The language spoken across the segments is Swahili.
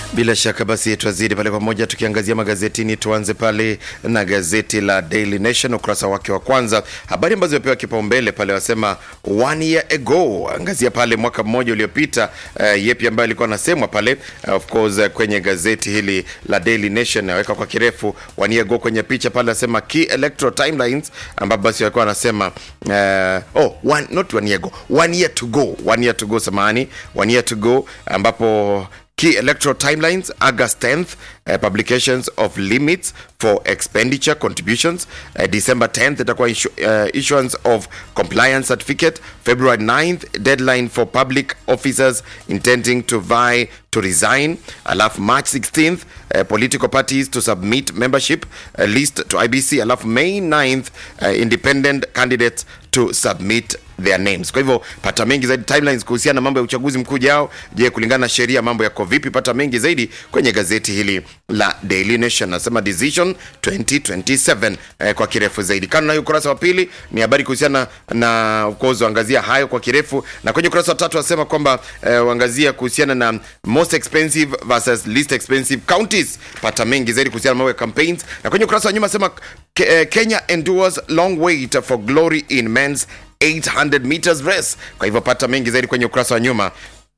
Bila shaka basi twazidi pale pamoja tukiangazia magazetini. Tuanze pale na gazeti la Daily Nation ukurasa wake wa kwanza, habari ambazo zimepewa kipaumbele pale, wasema one year ago, angazia pale mwaka mmoja uliopita, uh, yepi ambayo alikuwa anasemwa pale uh, of course uh, kwenye gazeti hili la Daily Nation naweka kwa kirefu one year ago kwenye picha pale, asema key electoral timelines, ambapo basi walikuwa wanasema uh, oh one, not one year ago, one year to go, one year to go, samahani, one year to go ambapo Key electoral timelines August 10th, uh, publications of limits for expenditure contributions. Uh, December 10th, itakuwa issu uh, issuance of compliance certificate. February 9th, deadline for public officers intending to vie to resign. Alafu March 16th, uh, political parties to submit membership uh, list to IBC. Alafu May 9th, uh, independent candidates to submit their names. Kwa hivyo pata mengi zaidi timelines kuhusiana na mambo ya uchaguzi mkuu ujao. Je, kulingana na sheria mambo yako vipi? Pata mengi zaidi kwenye gazeti hili la Daily Nation. Nasema decision 2027 eh, kwa kirefu zaidi. Kando na hiyo ukurasa wa pili ni habari kuhusiana na of course angazia hayo kwa kirefu, na kwenye ukurasa wa tatu wasema kwamba eh, uangazia kuhusiana na most expensive versus least expensive counties. Pata mengi zaidi kuhusiana na mambo ya campaigns, na kwenye ukurasa wa nyuma sema Ke- eh, Kenya endures long wait for glory in men's 800 meters race. Kwa hivyo pata mengi zaidi kwenye ukurasa wa nyuma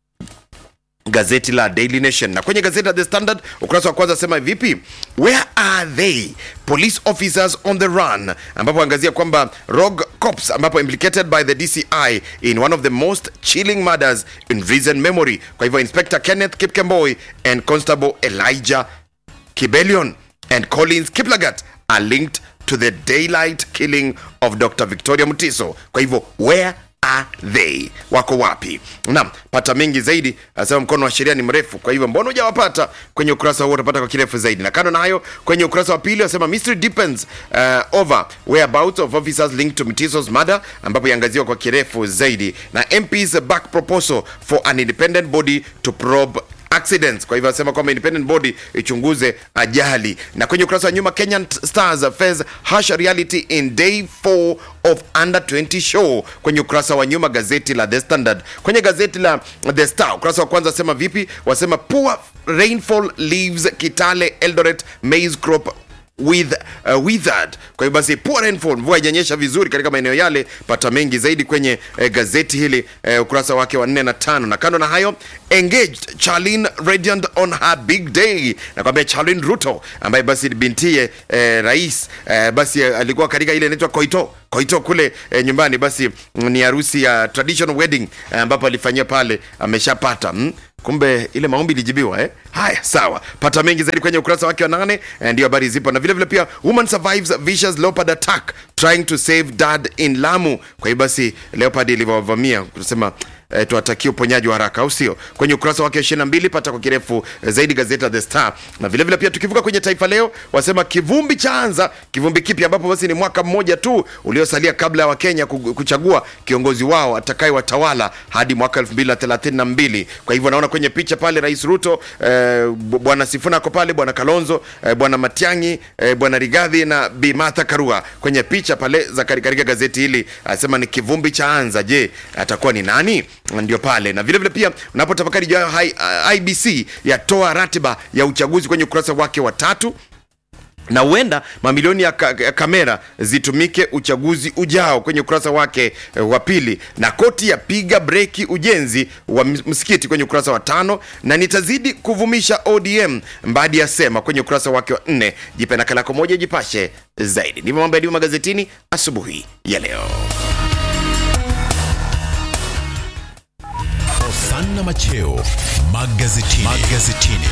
gazeti la Daily Nation na kwenye gazeti la The Standard ukurasa wa kwanza sema vipi, where are they police officers on the run, ambapo angazia kwamba rogue cops ambapo implicated by the DCI in one of the most chilling murders in recent memory. Kwa hivyo Inspector Kenneth Kipkemboi and Constable Elijah Kibelion and Collins Kiplagat are linked to the daylight killing of Dr. Victoria Mutiso. Kwa hivyo where are they? Wako wapi? Naam, pata mengi zaidi, asema mkono wa sheria ni mrefu. Kwa hivyo mbona hujawapata kwenye ukurasa huo, utapata kwa kirefu zaidi. Na kando na hayo, kwenye ukurasa wa pili asema mystery deepens uh, over whereabouts of officers linked to Mutiso's murder, ambapo iangaziwa kwa kirefu zaidi, na MP's back proposal for an independent body to probe accidents. Kwa hivyo anasema kwamba independent body ichunguze ajali. Na kwenye ukurasa wa nyuma, Kenyan Stars face harsh reality in day 4 of under 20 show. Kwenye ukurasa wa nyuma gazeti la The Standard. Kwenye gazeti la The Star ukurasa wa kwanza wasema vipi? Wasema poor rainfall leaves Kitale Eldoret maize crop with uh, withered. Kwa hiyo basi poor rainfall, mvua haijanyesha vizuri katika maeneo yale. Pata mengi zaidi kwenye eh, gazeti hili eh, ukurasa wake wa 4 na tano. Na kando na hayo, engaged Charlene radiant on her big day, nakwambia Charlene Ruto ambaye basi bintiye eh, rais eh, basi eh, alikuwa katika ile inaitwa Koito Koito kule eh, nyumbani, basi mm, ni harusi ya traditional wedding eh, ambapo alifanyia pale, ameshapata mm? kumbe ile maombi ilijibiwa eh? Haya, sawa, pata mengi zaidi kwenye ukurasa wake wa nane. eh, Ndio habari zipo, na vile vile pia woman survives vicious leopard attack trying to save dad in Lamu. Kwa hiyo basi leopard ilivyowavamia tunasema eh, tuwatakie uponyaji wa haraka, au sio? Kwenye ukurasa wake 22 pata kwa kirefu eh, zaidi gazeti la The Star, na vile vile pia tukivuka kwenye Taifa Leo wasema kivumbi chaanza. Kivumbi kipi? Ambapo basi ni mwaka mmoja tu uliosalia kabla ya Wakenya ku- kuchagua kiongozi wao atakayewatawala hadi mwaka 2032. Kwa hivyo naona kwenye picha pale Rais Ruto eh, b- bwana Sifuna ako pale, bwana Kalonzo eh, bwana Matiang'i eh, bwana Rigathi na Bi Martha Karua kwenye picha pale za kari- katika gazeti hili, anasema ni kivumbi chaanza. Je, atakuwa ni nani? Ndio pale na vile vile pia unapotafakari juu ya hai- IBC yatoa ratiba ya uchaguzi kwenye ukurasa wake wa tatu na huenda mamilioni ya, ka, ya kamera zitumike uchaguzi ujao kwenye ukurasa wake eh, wa pili, na koti yapiga breki ujenzi wa ms- msikiti kwenye ukurasa wa tano, na nitazidi kuvumisha ODM Mbadi yasema kwenye ukurasa wake wa nne. Jipe nakala yako moja, jipashe zaidi. Ndivyo mambo yalivyo magazetini asubuhi ya leo. Hosanna Macheo magazetini. magazetini.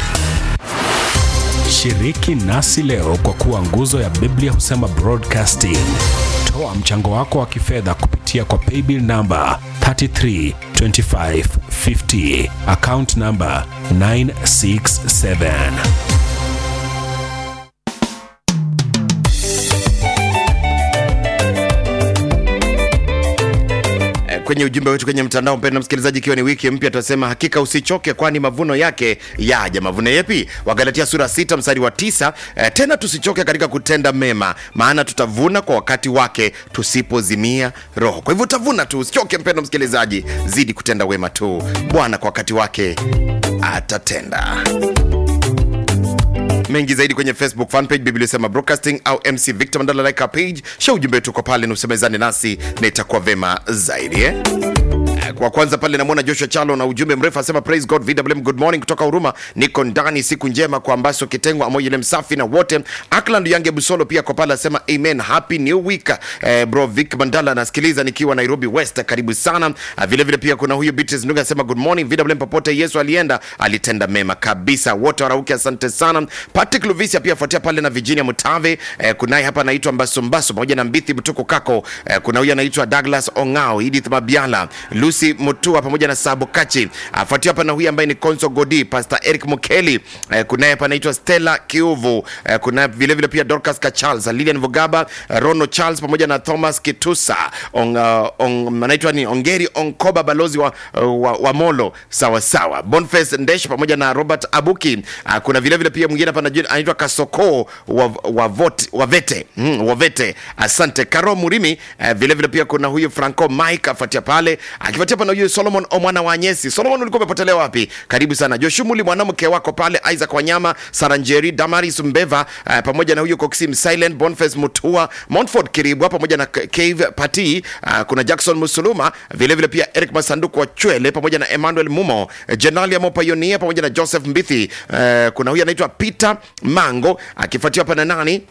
Shiriki nasi leo kwa kuwa nguzo ya Biblia husema broadcasting. Toa mchango wako wa kifedha kupitia kwa paybill namba 332550 account namba 967. Eh, kwenye ujumbe wetu kwenye mtandao mpendwa msikilizaji ikiwa ni wiki mpya tunasema hakika usichoke kwani mavuno yake yaja mavuno yepi wagalatia sura sita mstari wa tisa eh, tena tusichoke katika kutenda mema maana tutavuna kwa wakati wake tusipozimia roho kwa hivyo utavuna tu usichoke mpendwa msikilizaji zidi kutenda wema tu bwana kwa wakati wake atatenda mengi zaidi kwenye facebook fanpage biblia sema broadcasting au mc victor mandala like our page sha ujumbe wetu uko pale na usemezane nasi na itakuwa vema zaidi eh? kwa kwanza pale namwona joshua chalo na ujumbe mrefu asema praise god vwm good morning kutoka huruma niko ndani siku njema kwa ambaso kitengo amoyele msafi na wote akland yange busolo pia kwa pale asema amen happy new week eh, bro vic mandala anasikiliza nikiwa nairobi west karibu sana Ah, vile vile pia kuna huyu beatrice nduga asema good morning vwm popote yesu alienda alitenda mema kabisa wote warauke asante sana patrick luvisia pia afuatia pale na virginia mutave eh, kunaye hapa anaitwa mbasombaso pamoja na mbithi mtuko kako eh, kuna huyu anaitwa douglas ongao edith mabiala lucy mutua pamoja na sabo kachi afuatia hapa na huyu ambaye ni conso godi pastor eric mukeli eh, kunaye hapa anaitwa stella kiuvu eh, kuna vile vile pia dorcas kacharles lilian vugaba eh, rono charles pamoja na thomas kitusa on, uh, on, anaitwa ni ongeri onkoba balozi wa, uh, wa, wa molo sawasawa bonface ndesh pamoja na robert abuki uh, kuna vile vile pia mwingine hapa anajua- anaitwa kasoko wa, wa, vot, wa vete mm, wavete asante karo murimi uh, vile vile pia kuna huyu franco mike afuatia pale akifuatia pana huyu solomon omwana wa nyesi solomon ulikuwa umepotelea wapi karibu sana joshumuli mwanamke wako pale isaac wanyama saranjeri damaris mbeva uh, pamoja na huyu coxim silent bonface mutua montford kiribwa pamoja na K- cave pati uh, kuna jackson musuluma vile vile pia eric masanduku wa chwele pamoja na emmanuel mumo eh, jenalia mopayonia pamoja na joseph mbithi uh, kuna huyu anaitwa peter mango akifuatiwa hapa na nani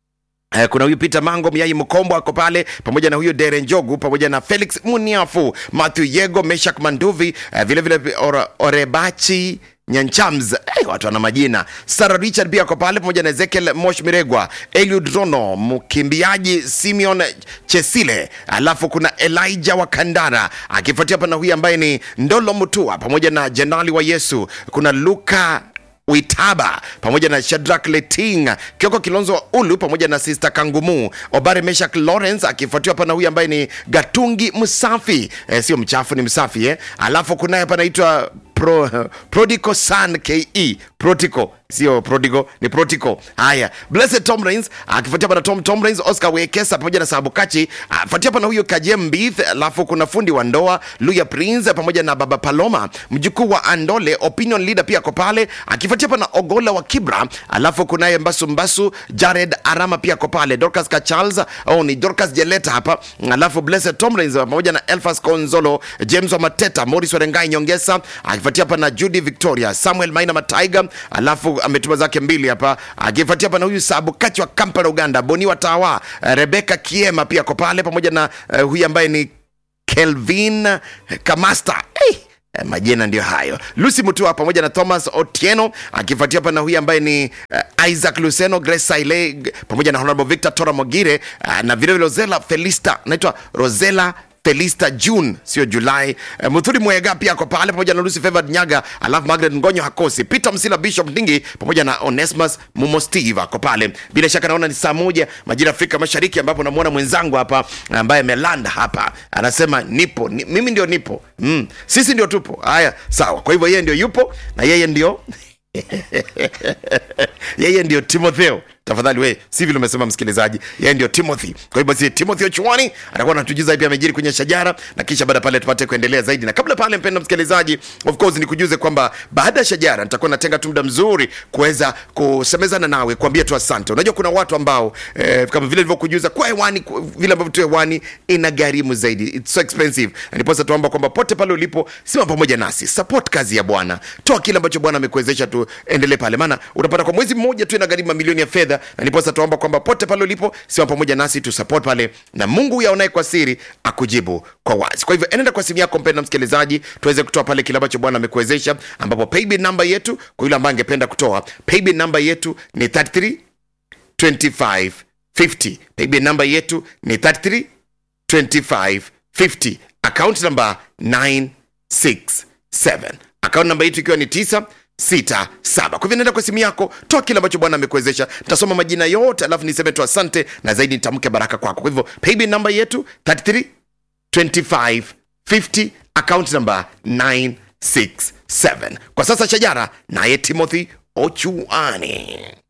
Eh, kuna huyu peter mango miai mkombo ako pale pamoja na huyu dere njogu pamoja na felix muniafu matthew yego meshak manduvi eh, vile vile Ore- orebachi nyanchams hey, watu wana majina sarah richard pia ako pale pamoja na ezekiel mosh miregwa eliud rono mkimbiaji simeon chesile alafu kuna elijah wa kandara akifuatia hapa na huyu ambaye ni ndolo mutua pamoja na jenali wa yesu kuna luka Uitaba pamoja na Shadrack Leting, Kioko Kilonzo wa Ulu pamoja na Sister Kangumu, Obare Meshak Lawrence akifuatiwa hapa na huyu ambaye ni Gatungi Msafi, eh, sio mchafu ni msafi eh. Alafu kunaye hapa anaitwa Pro, Prodico San ke Protico sio Prodigo ni Protico. Haya, Blessed Tom Rains akifuatia hapa na Tom Tom Rains, Oscar Wekesa pamoja na Sabukachi, afuatia hapa na huyo Kajem Mbith, alafu kuna fundi wa ndoa Luya Prince pamoja na Baba Paloma, mjukuu wa Andole, opinion leader pia ako pale, akifuatia hapa na Ogola wa Kibra, alafu kunaye Mbasu Mbasu, Jared Arama pia ako pale, Dorcas Kacharles au ni Dorcas Jeleta hapa, alafu Blessed Tom Rains pamoja na Elfas Konzolo, James wa Mateta, Morris Warengai Nyongesa, akifuatia hapa na Judy Victoria, Samuel Maina Mataiga, alafu ametuma zake mbili hapa, akifuatia hapa na huyu Sabu Kachi wa Kampala Uganda, Boni wa Tawa, Rebecca Kiema pia ako pale pamoja na uh, huyu ambaye ni Kelvin Kamasta hey! Eh, majina ndio hayo lucy mutua pamoja na thomas otieno akifuatia hapa na huyu ambaye ni uh, isaac luceno grace saile pamoja na honorable victor tora mogire uh, na vilevile rosela felista naitwa rosela felista june sio julai uh, muthuri mwega pia ako pale pamoja na lucy favored nyaga alafu margaret ngonyo hakosi peter msila bishop ndingi pamoja na onesmus mumo steve ako pale bila shaka naona ni saa moja majira afrika mashariki ambapo namwona mwenzangu hapa ambaye amelanda hapa anasema nipo ni, mimi ndio nipo mm. sisi ndio tupo haya sawa kwa hivyo yeye ndio yupo na yeye ndio yeye ndio timotheo tafadhali we si vile umesema msikilizaji yeye ndio timothy kwa hivyo basi timothy ochuani atakuwa anatujuza pia amejiri kwenye shajara na kisha baada pale tupate kuendelea zaidi na kabla pale mpenda msikilizaji of course nikujuze kwamba baada ya shajara nitakuwa natenga tu muda mzuri kuweza kusemezana nawe kuambia tu asante unajua kuna watu ambao eh, kama vile nilivyokujuza kwa hewani ku- vile ambavyo tu hewani ina gharimu zaidi it's so expensive na ndiposa tuomba kwamba pote pale ulipo sima pamoja nasi support kazi ya bwana toa kile ambacho bwana amekuwezesha tuendelee pale maana utapata kwa mwezi mmoja tu ina gharimu mamilioni ya fedha na ndiposa tuomba kwamba pote pale ulipo sima pamoja nasi tu support pale na mungu huyu aonaye kwa siri akujibu kwa wazi kwa hivyo enenda kwa simu yako mpenda msikilizaji tuweze kutoa pale kile ambacho bwana amekuwezesha ambapo paybill namba yetu kwa yule ambaye angependa kutoa paybill namba yetu ni 33 25 50 paybill namba yetu ni 33 25 50 account number 967 account namba yetu ikiwa ni 9 sita saba kwa hivyo naenda kwa simu yako toa kile ambacho bwana amekuwezesha nitasoma majina yote alafu niseme tu asante na zaidi nitamke baraka kwako kwa hivyo paybill namba yetu 33 25 50 account number 967 kwa sasa shajara naye timothy ochuani